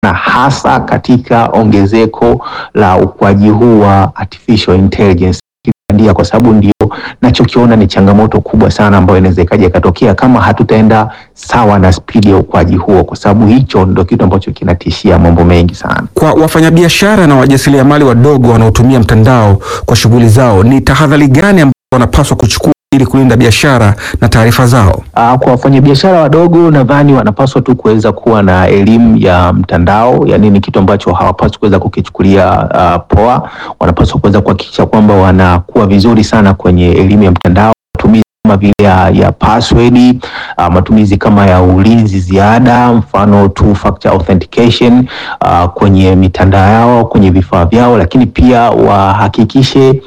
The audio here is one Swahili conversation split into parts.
na hasa katika ongezeko la ukuaji huu wa artificial intelligence bandia, kwa sababu ndio nachokiona ni changamoto kubwa sana ambayo inaweza ikaja ikatokea kama hatutaenda sawa na spidi ya ukuaji huo, kwa sababu hicho ndio kitu ambacho kinatishia mambo mengi sana. Kwa wafanyabiashara na wajasiriamali wadogo wanaotumia mtandao kwa shughuli zao, ni tahadhari gani ambayo wanapaswa kuchukua ili kulinda biashara na taarifa zao? Uh, kwa wafanyabiashara wadogo nadhani wanapaswa tu kuweza kuwa na elimu ya mtandao, yani ni kitu ambacho hawapaswi kuweza kukichukulia uh, poa. Wanapaswa kuweza kuhakikisha kwamba wanakuwa vizuri sana kwenye elimu ya mtandao, matumizi kama vile ya, ya password uh, matumizi kama ya ulinzi ziada, mfano two factor authentication uh, kwenye mitandao yao, kwenye vifaa vyao, lakini pia wahakikishe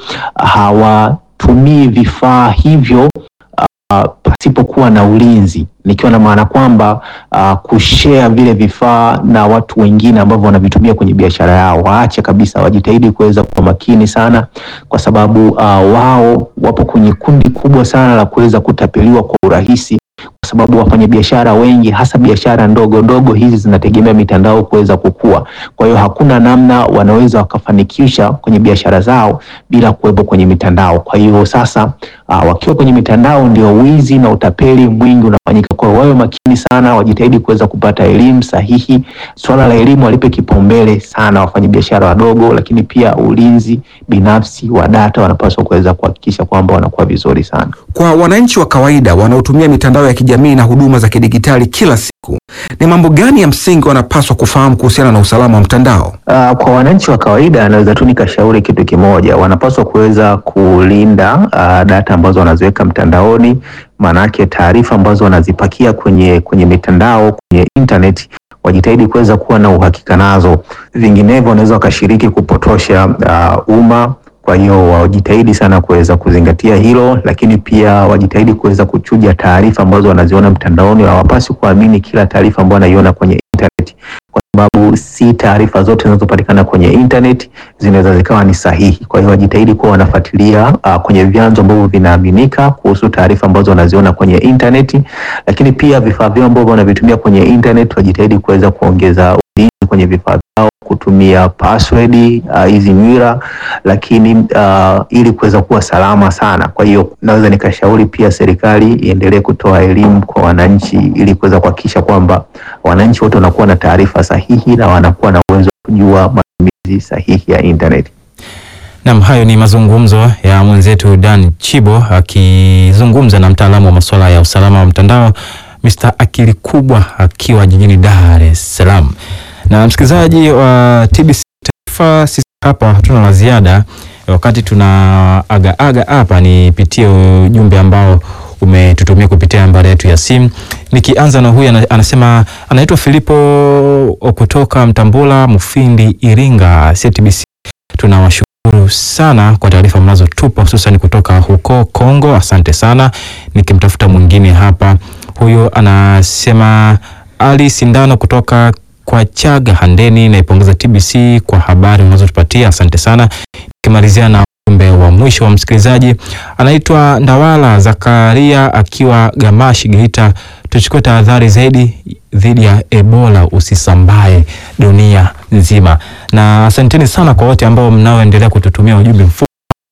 hawatumii vifaa hivyo Uh, pasipokuwa na ulinzi, nikiwa na maana kwamba uh, kushare vile vifaa na watu wengine ambavyo wanavitumia kwenye biashara yao, waache kabisa, wajitahidi kuweza kuwa makini sana, kwa sababu uh, wao wapo kwenye kundi kubwa sana la kuweza kutapeliwa kwa urahisi, kwa sababu wafanyabiashara wengi, hasa biashara ndogo ndogo hizi zinategemea mitandao kuweza kukua. Kwa hiyo hakuna namna wanaweza wakafanikisha kwenye biashara zao bila kuwepo kwenye mitandao. Kwa hiyo sasa Uh, wakiwa kwenye mitandao ndio wizi na utapeli mwingi unafanyika. Kwa hiyo wawe makini sana, wajitahidi kuweza kupata elimu sahihi. Swala la elimu walipe kipaumbele sana wafanyabiashara wadogo, lakini pia ulinzi binafsi wa data wanapaswa kuweza kuhakikisha kwamba wanakuwa vizuri sana. Kwa wananchi wa kawaida wanaotumia mitandao ya kijamii na huduma za kidigitali kila siku, ni mambo gani ya msingi wanapaswa kufahamu kuhusiana na usalama wa mtandao? Uh, kwa wananchi wa kawaida anaweza tu nikashauri kitu kimoja, wanapaswa kuweza kulinda uh, data ambazo wanaziweka mtandaoni, maanake taarifa ambazo wanazipakia kwenye kwenye mitandao kwenye internet wajitahidi kuweza kuwa na uhakika nazo, vinginevyo wanaweza wakashiriki kupotosha uh, umma. Kwa hiyo wajitahidi sana kuweza kuzingatia hilo, lakini pia wajitahidi kuweza kuchuja taarifa ambazo wanaziona mtandaoni. Hawapaswi kuamini kila taarifa ambayo wanaiona kwenye internet, kwa sababu si taarifa zote zinazopatikana kwenye internet zinaweza zikawa ni sahihi. Kwa hiyo wajitahidi kuwa wanafuatilia uh, kwenye vyanzo ambavyo vinaaminika kuhusu taarifa ambazo wanaziona kwenye internet, lakini pia vifaa vyao ambavyo wanavitumia kwenye internet wajitahidi kuweza kuongeza ulinzi kwenye vifaa vyao kutumia password hizi uh, nywira lakini uh, ili kuweza kuwa salama sana. Kwa hiyo naweza nikashauri pia serikali iendelee kutoa elimu kwa wananchi ili kuweza kuhakikisha kwamba wananchi wote wanakuwa na taarifa sahihi na wanakuwa na uwezo wa kujua matumizi sahihi ya internet. Naam, hayo ni mazungumzo ya mwenzetu Dan Chibo akizungumza na mtaalamu wa masuala ya usalama wa mtandao Mr. Akili Kubwa akiwa jijini Dar es Salaam. Na msikilizaji wa TBC Taifa, sisi hapa hatuna la ziada. Wakati tuna aga aga hapa, nipitie ujumbe ambao umetutumia kupitia nambari yetu ya simu. Nikianza na huyu anasema, anaitwa Filipo kutoka Mtambula Mufindi, Iringa. CTBC tunawashukuru sana kwa taarifa mnazotupa hususan kutoka huko Kongo, asante sana. Nikimtafuta mwingine hapa, huyu anasema Ali Sindano kutoka kwa Chaga Handeni, naipongeza TBC kwa habari unazotupatia asante sana. Nikimalizia na ujumbe wa mwisho wa msikilizaji anaitwa Ndawala Zakaria akiwa Gamashi Geita, tuchukue tahadhari zaidi dhidi ya Ebola usisambae dunia nzima. Na asanteni sana kwa wote ambao mnaoendelea kututumia ujumbe mfupi.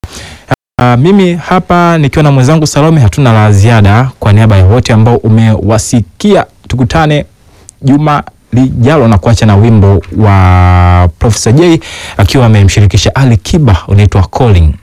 Uh, mimi hapa nikiwa na mwenzangu Salome hatuna la ziada. Kwa niaba ya wote ambao umewasikia, tukutane juma lijalo na kuacha na wimbo wa Professor J akiwa amemshirikisha Ali Kiba unaitwa Calling.